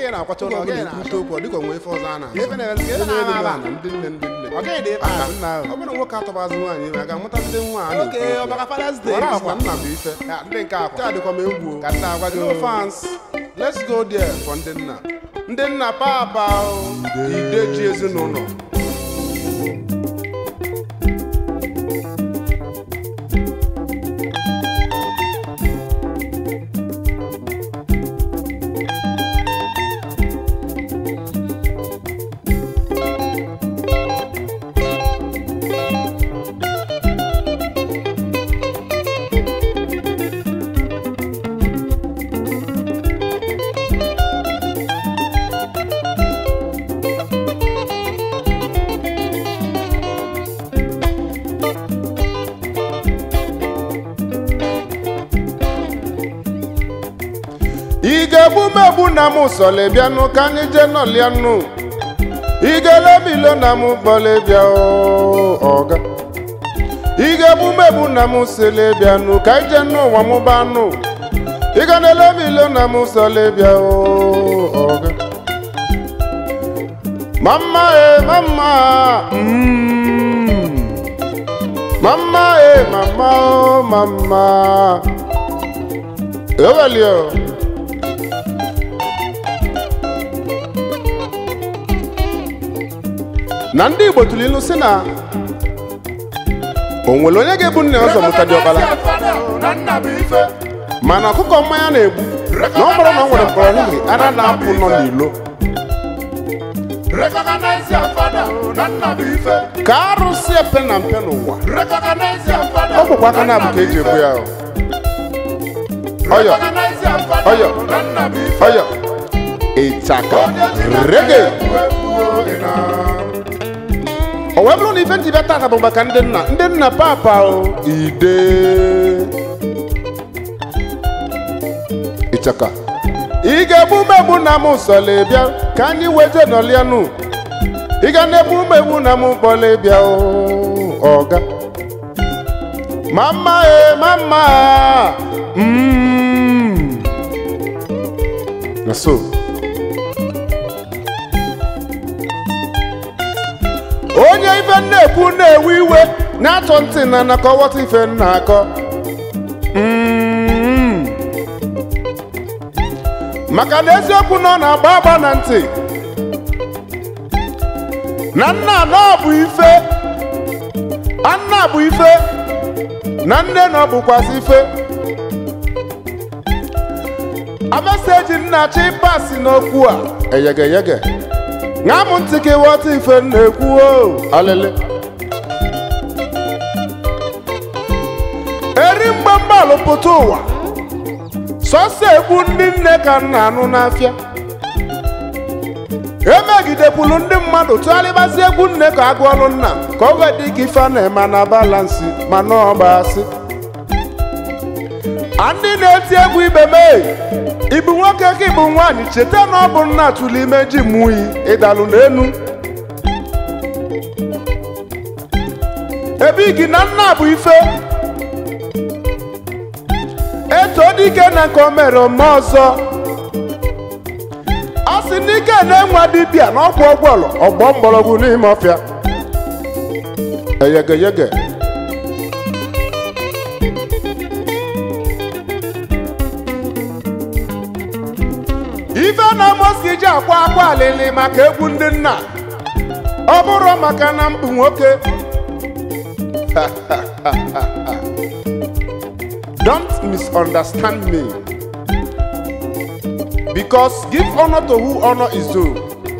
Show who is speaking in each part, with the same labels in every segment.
Speaker 1: ị na-akwacha ụlọ
Speaker 2: Oge
Speaker 1: gị
Speaker 2: ọbụla
Speaker 1: na-ekwute okwu ọ dịka onwe ife ọzọ a na
Speaker 2: Ife na-eme- ife na-ama ama.
Speaker 1: ndị nne ndị nne
Speaker 2: Ọ gịnị dị ife
Speaker 1: Aka,
Speaker 2: ahụ, nna ahụ?
Speaker 1: ọ bụrụ na nwoke atọbazi nwaanyị ime a ga-amụta ndị nwa a
Speaker 2: oke ọbaka fathers day
Speaker 1: Ọra
Speaker 2: akwa
Speaker 1: akwa nna bụ ife
Speaker 2: Ya, ndị nke
Speaker 1: nke
Speaker 2: akwa
Speaker 1: a dịkwa m egwu o.
Speaker 2: ka nna agwa gị
Speaker 1: no fans let's go there for ndị nna ndị nna papa o, ide ji ezinụlọ ị ga-egbu m egbu na m sọle bịanụ ka anyị jee nọlianụ ị ga-elemilo na m kpọle bịa o, ọga ị ga-egbu m egbu na m sele bịanụ ka anyị jee n'ụwa m banụ ị ga na-elemilo na m sọle bịa o, ọga mama e mama mm. mama e mama o mama ewelio na ndị igbo tụrụ ilu si na o nwere onye ga-ebu nne ọzọ mụta dị ọkpara
Speaker 2: na nna bụ ife
Speaker 1: mana ọkụkọ mmanya na-egbu na ọ bụrụ na ọ nwere mkpọrọ ara na-apụ nọ n'ilo
Speaker 2: recognize your father na nna bụ ife
Speaker 1: ka arụsị epe na mpe n'ụwa
Speaker 2: recognize your father
Speaker 1: ọ bụkwa aka na-abụ ka eji ebu ya o. ọyọ
Speaker 2: recognize your father
Speaker 1: ọyọ
Speaker 2: na nna bụ ife
Speaker 1: ọyọ ịchaka rege o wee bụrụ na ife ntị bịa tata bụ maka ndị nna ndị nna papa o ide ịchaka ị ga-egbu megbu na m sọle bịa ka anyị weje nọlianụ ị ga na-egbu megbu na m kpọle bịa o ọga mama e mama mm. na so onye ife na-ekwu na-ewe iwe na-achọ ntị na nakọwata ife na-akọ Mm. maka na eziokwu na ọ na-agba agba na ntị na nna na ọ bụ ife anna bụ ife na nne na ọ bụkwazị ife ameseji nna chi pasi n'okwu a eyegeyege ṅaa m ntị ka ịghọta ife m na-ekwu o alele eri mgbe mgbalụ pụta ụwa sọsọ egwu ndị nne ka m na-anụ n'afịa emegidekwulu ndị mmadụ tụgharịbazi egwu nne ka agụọlụ nna ka o wee dị ka ife a na-eme na balansi ma na ọgbasị a ndị na-eti egwu ibe mee ịbụ nwoke ka ịbụ nwaanyị cheta na ọ bụ nna tụrụ ime ji mụyi ịdalụ n'enu ebe gị na nna bụ ife eto dike na nke o mere ome ọzọ a sị n'ike na-enwe dibịa na ọgwụ ọgwọlọ ọgbọ mgbọrọgwụ n'ime ọfịa eyegeyege ife na mosi ji akwa akwa alili maka egwu ndị nna ọ bụrụ maka na mbụ nwoke don't misunderstand me because give honor to who honor is due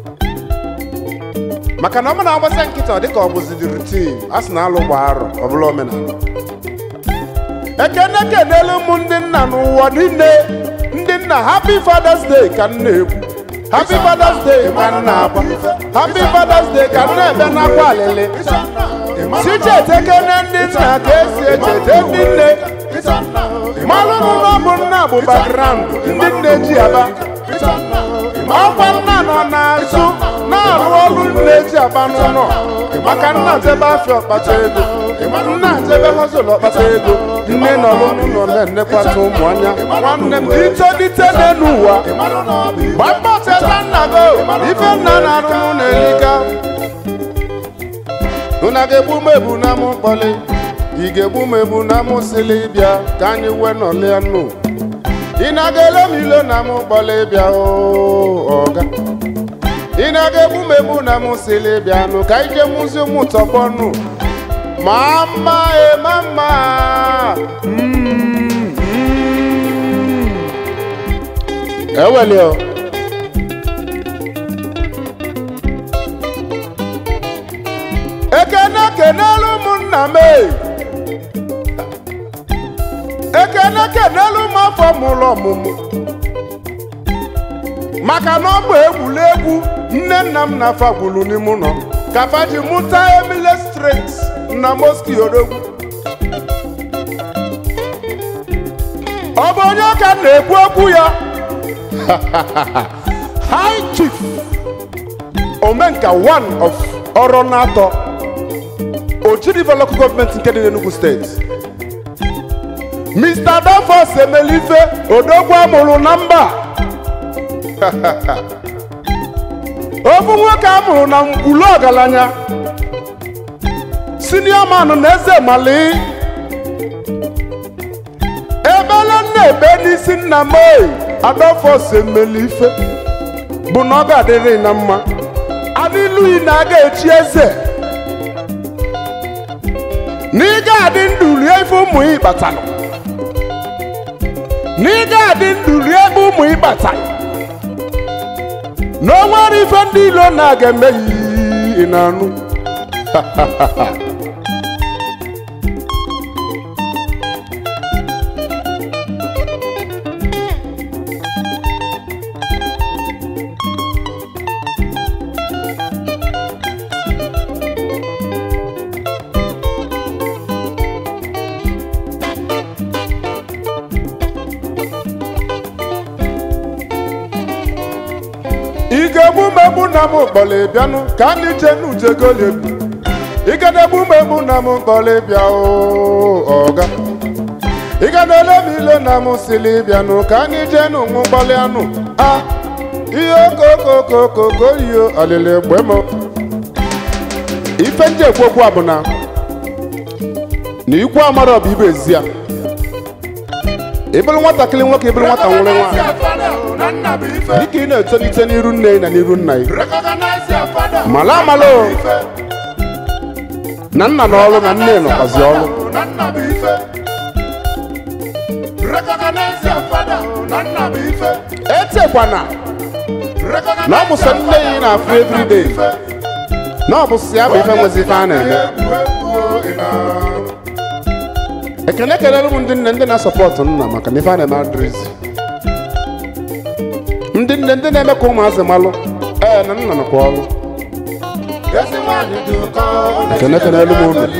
Speaker 1: maka na ọ na agbasa nkịta ọ dịka ọ bụzi the routine a sị na alụ gba arọ ọ bụla omenala ekene kenelu ụmụ ndị nna n'ụwa niile ndị nna happy fathers day ka m na-ekwu happy fathers day ka m na-agba happy fathers day ka m na-ebe n'akwa alịlị si chetekene ndị nna ka esi echete ndị nne malụ n'ụlọ bụ nna bụ background ndị nne ji aba ọkwa nna nọ n'azụ na-arụ ọrụ nne ji aba n'ụlọ maka nna jebe afịa ọkpata ego nna jebe hozụl ọkpata ego nne nọrọ n'ụlọ na-enekwata ụmụ anya nwanne m itolite n'elu ụwa gbaa mbọ cheta na-agụ ife nna na-arụ mụ na-erika unu ga-egbu m ebu na mụ kpọlị ị ga-egbu m ebu na mụ sili bịa ka anyị wee nọlịa nụ ị na-aga ele m ilo na mụ kpọlị bịa oo ọga ị na-aga egbu m egbu na mụ sili bịa nụ ka ije mụzi ụmụ tọgbọ nụ ma mma e ma mma Mm, mm. eweli o ekene kenelu ụmụnna m e. ekene kenelu m afọ mụrụ ọmụmụ maka na ọ bụ egwuregwu nne nna m na-afa gwuru n'ime ụlọ ka fa ji mụta emile straight na moski odogwu ọ bụ onye ka na-ekwu okwu ya high chief omenka one of ọrụ na-atọ ochiriva local gọọmenti nke dị n'Enugu steeti mr dafos emelife odogwu amụrụ na mba ofu nwoke amụrụ na mkpulu ọgaranya senior man na eze mali ebele nna ebe n'isi nna m oyi adọfọs emelife bụ na ọ ga-adịrị na mma adịluyi na aga echi eze na ị ga-adị ndụ rie ife ụmụ ị kpatalụ na ị ga-adị ndụ rie ebe ụmụ ị kpatalụ na o nwere ife ndị ilo na-aga emeghi na anụ ị ga-egbu m egbu na m kpọrọ bịanụ ka anyị jee n'ujegoli egbu ị ga na-egbu m egbu na m kpọrọ bịa oo ọga ị ga na-ele m ile na m sili bịanụ ka anyị jee n'ụmụ kpọrọ anụ a ihe okokokokoko iyo ọlịlị egbe m ife ndị ekwu okwu a bụ na na ikwu amara ọ bụ ibe ezi ya ịbụrụ nwatakịrị nwoke ịbụrụ nwata nwere nwaanyị
Speaker 2: na nna bụ ife
Speaker 1: dịka ị na-etolite n'iru nne na n'iru nna gị
Speaker 2: recognize your father
Speaker 1: Mala amala o.
Speaker 2: ife
Speaker 1: na nna na ọrụ na nne nọkwazi ọrụ
Speaker 2: na nna bụ ife recognize your father na nna bụ ife
Speaker 1: etekwana
Speaker 2: recognize
Speaker 1: na ọ bụ sọ nne ya ị na-afụ
Speaker 2: your
Speaker 1: everyday
Speaker 2: ife
Speaker 1: na ọ bụ sị ya bụ ife nwezi ife a na-eme
Speaker 2: egwu egwu o, ị na-
Speaker 1: ekene kelere m ndị nne ndị na-asọpọtụ nna maka na ife a na-eme adịrịzi ndị nne ndị na-eme ka ụmụazị malụ ee na nna nọkwa ọrụ
Speaker 2: ezi nwanyị dị ụkọ
Speaker 1: ekene kelere m unu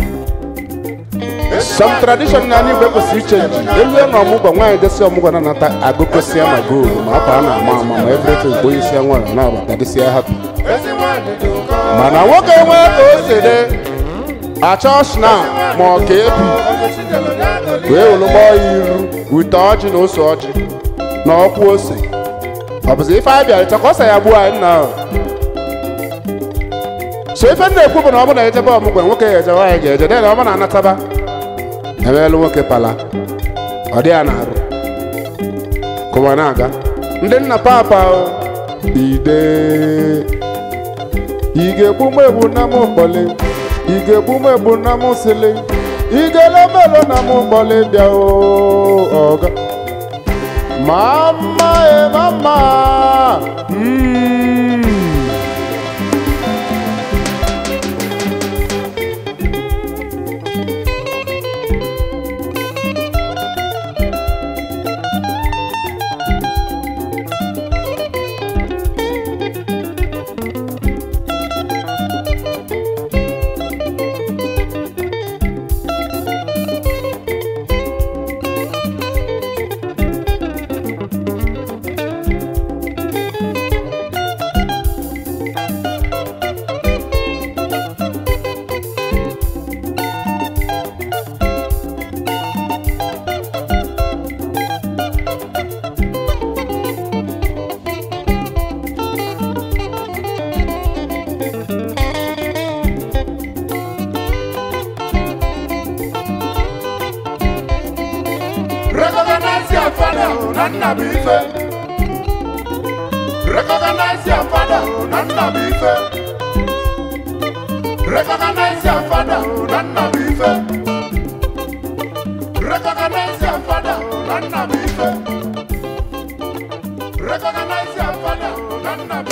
Speaker 1: some tradition na anyị igwe kwesịrị ichenji elu na ọmụgwọ nwaanyị desi ọmụgwọ na-anata agụkọsịa ma goolu ma akwa a na-ama ama ma everything bụ onye isi ya nwanyị na-abata dịsịa happy
Speaker 2: ezi nwanyị dị ụkọ
Speaker 1: mana nwoke nwee ka o si dị achọ shna ma ọ ka ebi
Speaker 2: onye chidelo ya goli
Speaker 1: wee were gbọọ ya iru wite ọjị na ose ọjị na ọkwụ ose ọ bụzi ife anyị bịara ịchọ ka ọ sa ya gbuo anyị nna ahụ so ife m na-ekwu bụ na ọ bụ na ejebe ọmụgwọ nwoke ya eje nwaanyị ga-eje dị na ọ bụ na anataba emeelu nwoke pala ọ dị ya na-arụ kụwa na-aga ndị nna papa o, ide ị ga-egbu m egbu na m kpọle ị ga-egbu m egbu na m sili ị ga-ele melo na m kpọle bịa o ọga ma mma e ma mma Mm.
Speaker 2: your father, Nana Bife. Recognize your father, Nana Bife. Recognize your father, Nana Bife. Recognize your father, Nana Bife. Recognize your father, Nana Bife.